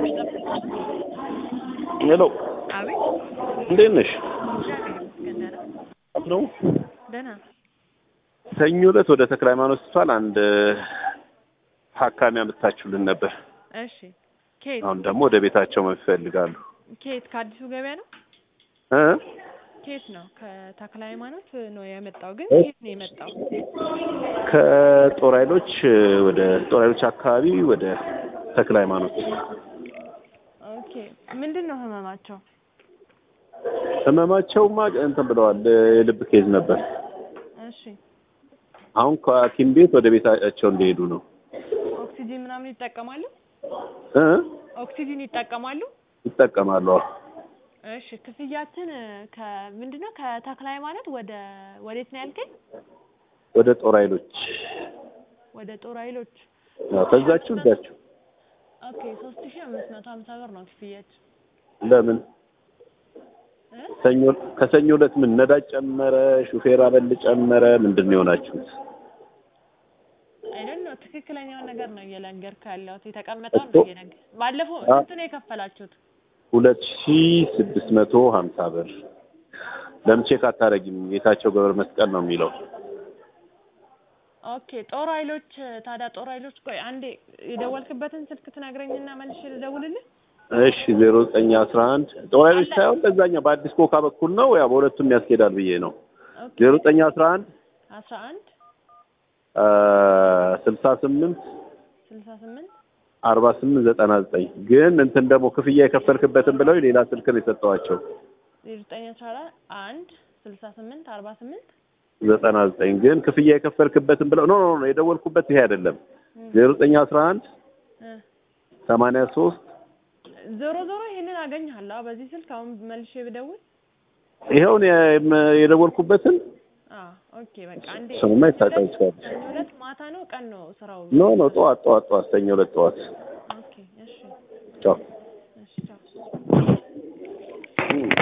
ሄሎ አቤት እንዴት ነሽ? እግዚአብሔር ይመስገን ደህና ነው ደህና ሰኞ ዕለት ወደ ተክለ ሃይማኖት ሆስፒታል አንድ ታካሚ አምጥታችሁልን ነበር። እሺ ከየት አሁን ደግሞ ወደ ቤታቸው ይፈልጋሉ ከየት ከአዲሱ ገበያ ነው እ ከየት ነው ከተክለ ሃይማኖት ነው የመጣው ግን እ? ከየት ነው የመጣው ከጦር ኃይሎች ወደ ጦር ኃይሎች አካባቢ ወደ ተክለ ሃይማኖት ኦኬ ምንድን ነው ህመማቸው ህመማቸውማ እንትን ብለዋል የልብ ኬዝ ነበር። እሺ አሁን ከሐኪም ቤት ወደ ቤታቸው እንደሄዱ ነው ኦክሲጂን ምናምን ይጠቀማሉ እ ኦክሲጂን ይጠቀማሉ ይጠቀማሉ። አዎ። እሺ ክፍያችን ከምንድን ነው ከተክለ ሃይማኖት ወደ ወዴት ነው ያልከኝ ወደ ጦር ኃይሎች ወደ ጦር ኃይሎች ያው ከዛችሁ እዛችሁ ኦኬ ሶስት ሺህ አምስት መቶ ሀምሳ ብር ነው ክፍያችን ለምን እ? ሰኞ ከሰኞ ዕለት ምን ነዳጅ ጨመረ፣ ሹፌር አበል ጨመረ፣ ምንድን ነው የሆናችሁት? አይደል ነው ትክክለኛውን ነገር ነው እየነገርኩህ ያለሁት የተቀመጠውን እኮ ነው እየነገር ባለፈው አ- ስንት ነው የከፈላችሁት ሁለት ሺ ስድስት መቶ ሀምሳ ብር ለምን ቼክ አታረጊም? ጌታቸው ገብረ መስቀል ነው የሚለው። ኦኬ ጦር ኃይሎች ታዲያ ጦር ኃይሎች ቆይ አንዴ የደወልክበትን ስልክ ትነግረኝና መልሼ ልደውልልህ እሺ ዜሮ ዘጠኝ አስራ አንድ ጦር ኃይሎች ሳይሆን በዛኛው በአዲስ ኮካ በኩል ነው። ያው በሁለቱም ያስኬዳል ብዬ ነው። ኦኬ ዜሮ ዘጠኝ አስራ አንድ አስራ አንድ ስልሳ ስምንት ስልሳ ስምንት አርባ ስምንት ዘጠና ዘጠኝ ግን እንትን ደግሞ ክፍያ የከፈልክበትን ብለው ሌላ ስልክ ነው የሰጠዋቸው ዜሮ ዘጠኝ አስራ አንድ ስልሳ ስምንት አርባ ስምንት ዘጠና ዘጠኝ ግን ክፍያ የከፈልክበትን ብለው ኖ ኖ ኖ የደወልኩበት ይሄ አይደለም። ዜሮ ዘጠኝ አስራ አንድ እ ሰማንያ ሶስት ዞሮ ዞሮ ይሄንን አገኘሃለሁ አዎ፣ በዚህ ስልክ አሁን መልሼ ብደውል ይኸውን የደወልኩበትን አዎ ኦኬ በቃ አንዴ ስሙማ ይታወቃል ይችላል። ሰኞ ዕለት ማታ ነው ቀን ነው ስራው ኖ ኖ ጠዋት ጠዋት ጠዋት ሰኞ ዕለት ጠዋት ኦኬ እሺ ቻው